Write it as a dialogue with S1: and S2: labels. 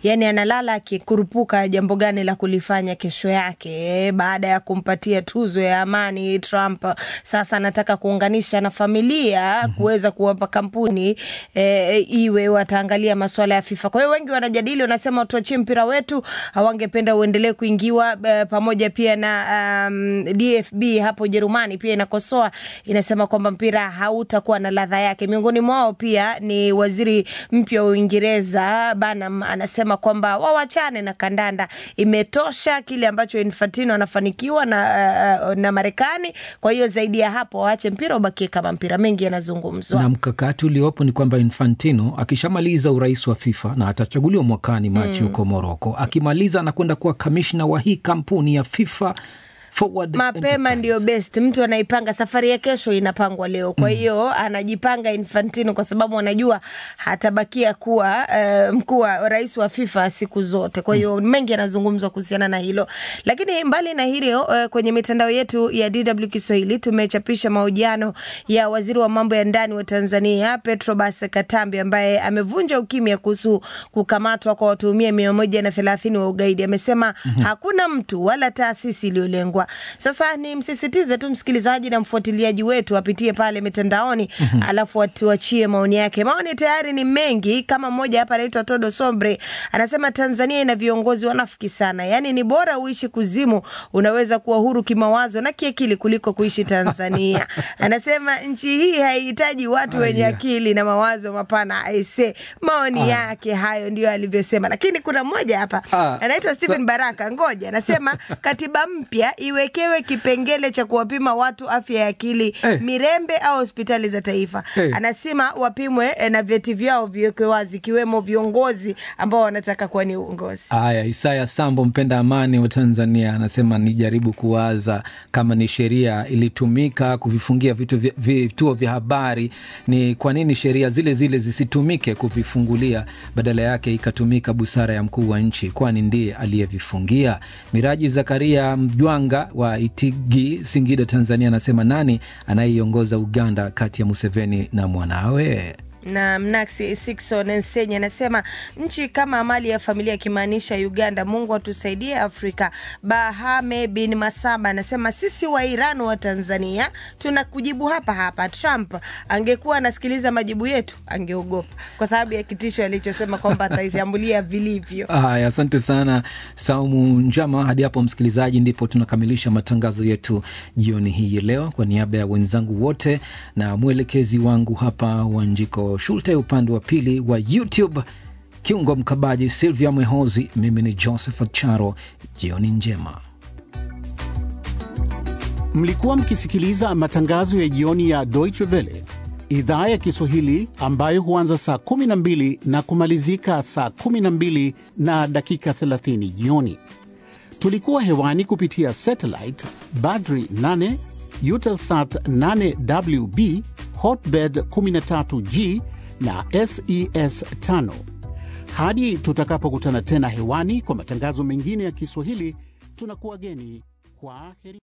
S1: yani analala akikurupuka jambo gani la kulifanya kesho yake baada ya kumpatia tuzo ya amani Trump. Sasa anataka kuunganisha na familia kuweza kuwapa kampuni e, iwe wataangalia masuala ya FIFA. Kwa hiyo wengi wanajadili, wanasema tuachie mpira wetu, hawangependa uendelee kuingiwa e, pamoja pia na um, DFB hapo Ujerumani pia inakosoa, inasema kwamba mpira hautakuwa na ladha yake. Miongoni mwao pia ni waziri mpya wa Uingereza Banham anasema kwamba wawachane na kandanda, imetosha kile ambacho Infantino anafanikiwa na, uh, na Marekani. Kwa hiyo zaidi ya hapo waache mpira ubakie kama mpira. Mengi yanazungumzwa
S2: na mkakati uliopo ni kwamba Infantino akishamaliza urais wa FIFA na atachaguliwa mwakani Machi huko mm. Moroko, akimaliza anakwenda kuwa kamishna wa hii kampuni ya FIFA Forward
S1: mapema ndio best. Mtu anaipanga safari ya kesho inapangwa leo, kwa hiyo mm. anajipanga Infantino kwa sababu anajua hatabakia kuwa uh, mkuu wa rais wa FIFA siku zote. Kwa hiyo mm. mengi yanazungumzwa kuhusiana na hilo, lakini mbali na hilo uh, kwenye mitandao yetu ya DW Kiswahili tumechapisha mahojiano ya waziri wa mambo ya ndani wa Tanzania Petrobas Katambi ambaye amevunja ukimya kuhusu kukamatwa kwa watuhumia mia moja na thelathini wa ugaidi. Amesema mm -hmm. hakuna mtu wala taasisi iliyolengwa sasa ni msisitize tu msikilizaji na mfuatiliaji wetu apitie pale mitandaoni mm -hmm. alafu atuachie maoni yake. Maoni tayari ni mengi, kama mmoja hapa anaitwa Todo Sombre anasema Tanzania ina viongozi wanafiki sana, yaani ni bora uishi kuzimu, unaweza kuwa huru kimawazo na kiakili kuliko kuishi Tanzania. Anasema nchi hii haihitaji watu wenye akili na mawazo mapana. Aise, maoni Aya. yake hayo ndio alivyosema, lakini kuna mmoja hapa anaitwa Stephen Baraka, ngoja anasema katiba mpya iwekewe kipengele cha kuwapima watu afya ya akili hey. Mirembe au hospitali za taifa hey. Anasema wapimwe na vyeti vyao viwekwe wazi, ikiwemo viongozi ambao wanataka kuwa ni uongozi.
S2: Haya, Isaya Sambo, mpenda amani wa Tanzania, anasema nijaribu kuwaza kama ni sheria ilitumika kuvifungia vitu vya, vituo vya habari, ni kwa nini sheria zile zile zisitumike kuvifungulia, badala yake ikatumika busara ya mkuu wa nchi, kwani ndiye aliyevifungia. Miraji Zakaria Mjwanga wa Itigi, Singida, Tanzania, anasema nani anayeiongoza Uganda kati ya Museveni na mwanawe?
S1: na Mnaksi Sikson Nsenye anasema nchi kama mali ya familia, akimaanisha Uganda. Mungu atusaidie Afrika. Bahame bin Masaba anasema sisi wa Iran wa Tanzania tuna kujibu hapa hapa. Trump angekuwa anasikiliza majibu yetu angeogopa, kwa sababu ya kitisho alichosema kwamba ataishambulia vilivyo.
S2: Haya, asante sana Saumu Njama. Hadi hapo msikilizaji, ndipo tunakamilisha matangazo yetu jioni hii leo. Kwa niaba ya wenzangu wote na mwelekezi wangu hapa Wanjiko Shulte, upande wa pili wa YouTube kiungo mkabaji Silvia Mwehozi, mimi ni Josephat Charo. Jioni njema.
S3: Mlikuwa mkisikiliza matangazo ya jioni ya Deutsche Welle idhaa ya Kiswahili ambayo huanza saa 12 na kumalizika saa 12 na dakika 30 jioni. Tulikuwa hewani kupitia satellite Badri 8 Eutelsat 8WB Hotbird 13G na SES 5. Hadi tutakapokutana tena hewani kwa matangazo mengine ya Kiswahili, tunakuwa geni kwa heri.